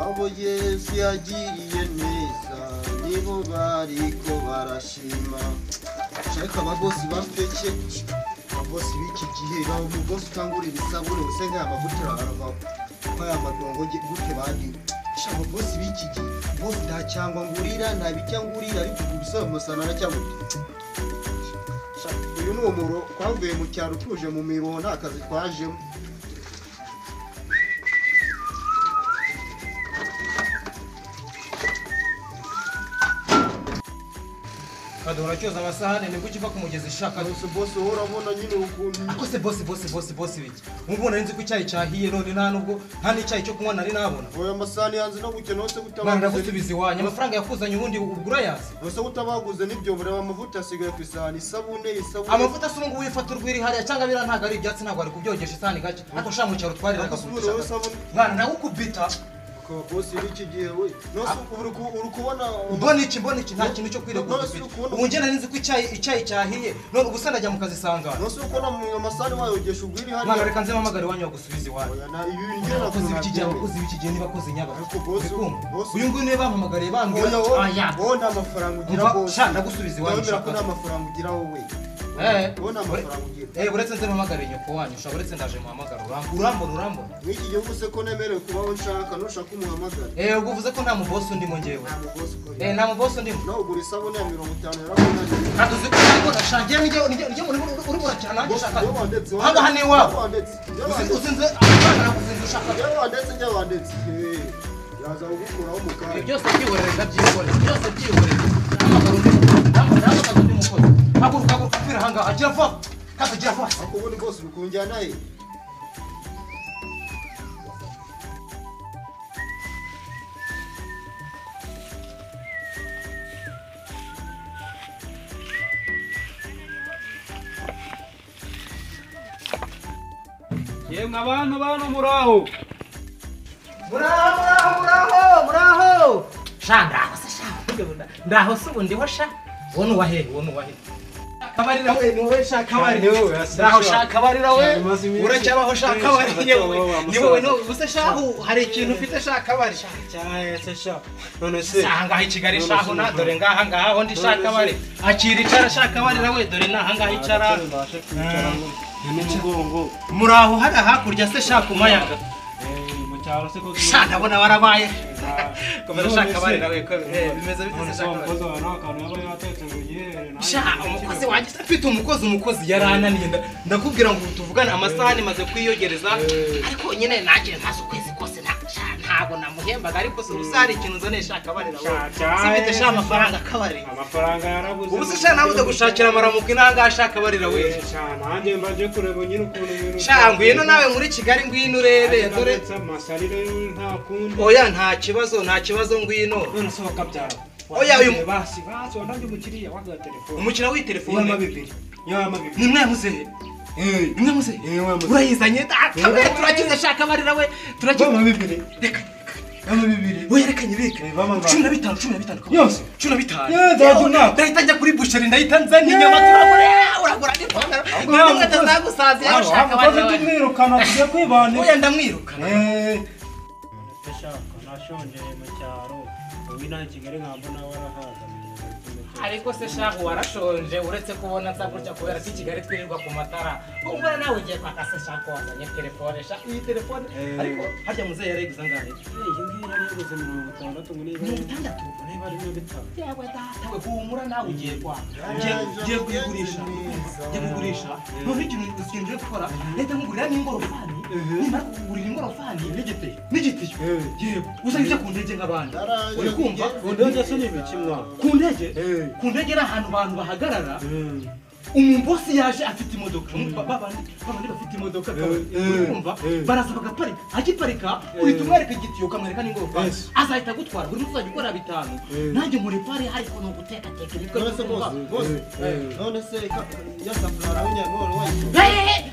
abo yesu yagiriye neza nibo bariko barashima shaka abagosi bafeke abagosi b'iki gihe baba umugosi utangura ibisabune usenga aya mavuta urarava kwaya madongo ge- gute bagiwe shaka abagosi b'iki gihe bose nta cyangwa ngurira nta bijya ngurira ariko ubwo ubusaba musana na cyangwa uyu ni umuro twavuye mu cyaro tuje mu mirongo nta kazi twajemo kadora cyoza amasahane nibwo ukiva ku mugezi shaka gusa bose wowe urabona nyine ukuntu ako se bosi bosi bosi bosi biki nk'ubu nari nzi ko icyayi cyahiye none nta nubwo nta n'icyayi cyo kunywa nari nabona oya amasahani yanze no gukena wose mwana gutabaguze ndagusubiza iwanyu amafaranga yakuzanye ubundi ugura yazi wose gutabaguze n'ibyo mureba amavuta asigaye ku isahani isabune isabune amavuta se ubungubu wifata urwirihariya cyangwa biriya ntabwo ari ibyatsi ntabwo wari kubyogesha isahani gake ariko ushaka mu cyaro twariraga Agasubure wowe isabune mwana nawe ukubita akaba bosi b'iki gihe we nose ubu uri- uri kubona mbona iki mbona iki nta kintu cyo kwiregura None si ufite ukubona- ubu njye nari nzi ko icyayi icyayi cyahiye none ubusa najya mu kazi sangana nose uri kubona mu- amasahani wayogesha ugwiri mwana hariya reka nze mpamagare iwanyu bagusubize iwanyu oya na ibi bintu ngera abakozi kuntu b'ikigihe nabyemewe. abakozi b'ikigihe ntibakoze Ariko bosi- bosi- nyabako uyu nguyu niwe bampamagariye oya bambwira aya wowe wowe nta mafaranga ugira Umva, bose sha, ndagusubiza iwanyu, ndabona ko shaka. nta mafaranga ugira wowe Eh, wowe nta mafaranga ugira eh, uretse nze mpamagare nyoko wanyu sha uretse ndaje muhamagara Uram- urambona urambona mw'iki gihugu se ko nemerewe kubaho nshaka nushaka umuhamagara Eh, ubwo uvuze ko nta mubosi undimo njyewe ntabwo rwose ukora Eh, nta mubosi ndimo nawe ugura isabune ya mirongo itanu yarakunaniye kandi uzi ko ndabona sha njyewe nijye- nijye nijye muri uri burakira nanjye Bosi, shaka njyewe wandetse Hano, hano iwawe. wandetse njyewe Uzi- wandetse uzinze amafaranga nakuzinze ushaka njyewe wandetse njyewe wandetse Eh, yaza kugukuraho mu ibyo kanya byose byihorereza byihorereza byose byihorereza n'amaguru n'amaguru n'amaguru n'umukozi haguruka haguruka kwira ahangaha gira vuba kandi gira vuba ariko ubundi bwose uri kunjyana he yemwe abantu bantu muraho muraho muraho muraho muraho sha ndaho se sha ndaho se ubu ndiho sha wowe uwahe wowe uwahe kabarira we ni wowe sha kabari Ni wowe, asa ndaho sha. sha kabarira we Sha, bimaze iminsi. uracyabaho sha Eh, kabari sha, ni wowe wa- ni wa wowe musaza. ni wowe ubuse sha hu- hari ikintu ufite sha kabari sha cyane se sha none se si ahangaha i kigali None sha se ho nta muraho. dore ngaha ngaha ho ndi sha None se. kabari akira icara sha kabarira we dore ni ahangaha icara mbashe kwicara ngo ni umugongo muraho hariya hakurya se sha ku mayaga Eh, mu cyaro se ko sha ndabona barabaye komera None sha se- kabarira we ko- eh, bimeze none bite se sha wa kabarira mukozi wawe nawe akantu yaba yatetse ngo yihere nanjye sha ngira umukozi ikibazo. wanjye se mfite umukozi umukozi yarananiye nda- ndakubwira ngo ubu tuvugane amasaha maze kwiyogereza ariko nyine nanjye maze ukwezi kose nta- sha, ntabwo namuhembaga ariko si ubu se hari ikintu nzane sha kabarira we Sha, sha, simfite sha eh, amafaranga kabarira amafaranga yarabuze ubu se sha nawe ndagushakira amaramuko inanga sha kabarira we sha nanjye mbaje kureba nyine ukuntu ibintu sha ngwino nawe muri kigali ngwino urebe dore amasalire nta kundi oya nta kibazo nta kibazo ngwino none se wakabyara Oya, uyu- basi basi wananjye umukiriya waguha telefone umukino w'itelefone bibiri yama bibiri ni mwamuzehe ni mwamuzehe mwamuzehe. urayizanye Ah, kabarira turakize sha kabarira we turakize bibiri reka yama bibiri we yerekanye beka Eh, bamwe ba- cumi na bitanu cumi na bitanu kabari. Yose? cumi na bitanu Yeah, nzajya umwaka. ndahita njya kuri busheri ndahita nzana inyama Yeah. turagura uragura n'ipantaro nta ntabwo mukozi. atazagusaza iyo ushaka abandi ukoze bantu tumwirukana tujya kwibanira uya ndamwirukana ndashaka nashonjeye mu cyaro ubu inaha i kigali ntabwo nawe warahaza ariko se shahu warashonje uretse kubona nza gutya kubera ko i kigali twirirwa ku matara ubona nawe ugiye kwaka se shahu wazanye telefone sha iyi telefone Eh. ariko harya muzehe yarayiguze angahe iyi ngiyi yari yaguze mirongo itandatu ngo niba mirongo itandatu niba ari mirongo itanu yawe datawe humura nawe ugiye kwa ugiye ugiye kuyigurisha ugiye kugurisha none ikintu ikintu ugiye gukora leta nkugurira n'ingorofani nimara kukugurira ingorofani n'igitiyo n'igitiyo yewe uzajya ku ndege nk'abandi uri kumva ku ndege ku ndege ni ahantu abantu bahagarara umubosi yaje afite imodoka Ba- babandi babandi bafite imodoka kabari. Eh, eh, Uri kumva eh. baraza bagaparika akiparika uhita umwereka igitiyo ukamwereka n'ingorofani Yes. azahita agutwara buri munsi uzajya ukora bitanu Eh. nanjye muri pari ariko ni ugutekateka imitwe none se bose n'ukumva. bose Eh, eh. none se ka- ya safuriya nawe nyamworo wayisohoye Eh, eh, eh.